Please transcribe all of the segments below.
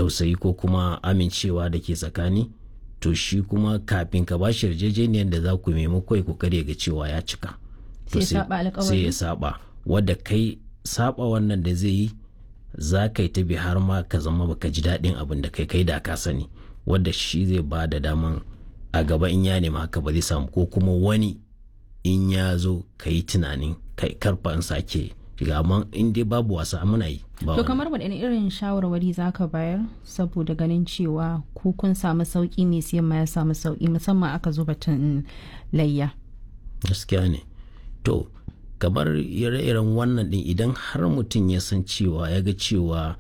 tausayi ko kuma amincewa da ke tsakani to shi kuma kafin ka bashi yarjejeniyar da za ku maimako ya kokari ga cewa ya cika to sai ya saba wadda kai saba wannan da zai yi za ka yi ta bi har ma ka zama baka ji daɗin abin da kai kai da ka sani wadda shi zai ba da daman a gaba in ya nema haka ba zai samu ko kuma wani in ya zo ka yi tunanin kai karfa in sake shiga amma in dai babu wasa muna yi to kamar waɗanne irin shawarwari za ka bayar saboda ganin cewa ku kun samu sauƙi mai siyan ma ya samu sauƙi musamman aka zo batun layya gaskiya ne to kamar ire-iren wannan din idan har mutum ya san cewa ya ga cewa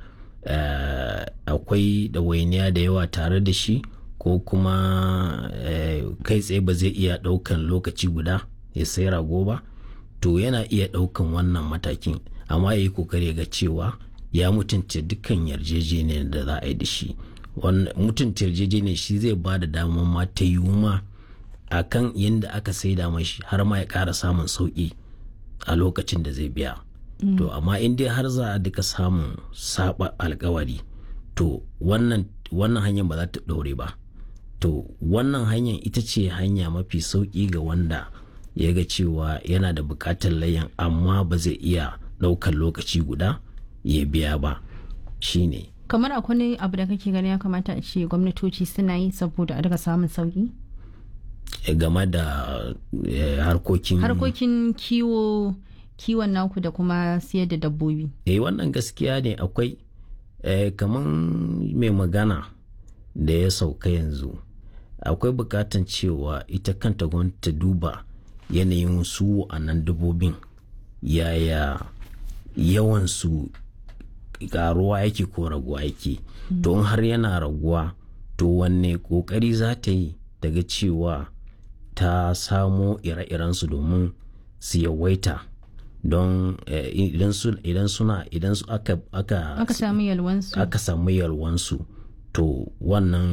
akwai ɗawainiya da yawa tare da shi ko kuma kai tsaye ba zai iya ɗaukan lokaci guda ya sai rago ba to yana iya ɗaukan wannan matakin amma ya yi kokari ga cewa ya mutunta dukkan yarjejeniyar da za a yi da shi mutunta yarjejeniyar shi zai ba da damar ma ta yi ma a kan yadda aka saida mashi har ma ya ƙara samun sauƙi a lokacin da zai biya to amma in dai har za a duka samun saba alkawari to wannan hanyar ba za ta ɗore ba to wannan hanyar ita ce hanya mafi sauƙi ga wanda ya ga cewa yana da buƙatar layan amma ba zai iya ɗaukar lokaci guda ya biya ba shine kamar akwai abu da kake gani ya kamata a ce gwamnatoci suna yi saboda a daga samun sauƙi game da harkokin harkokin kiwo kiwon naku da kuma siyar da dabbobi eh wannan gaskiya ne akwai kamar mai magana da ya sauka yanzu akwai bukatan cewa ita kanta gwamnati ta duba yanayin su a nan dabbobin yaya yawan su karuwa yake ko raguwa yake don har yana raguwa to wanne kokari za ta yi daga cewa ta samo ire-irensu domin su yawaita don idan suna idan su aka aka samu yalwansu aka samu yalwansu to wannan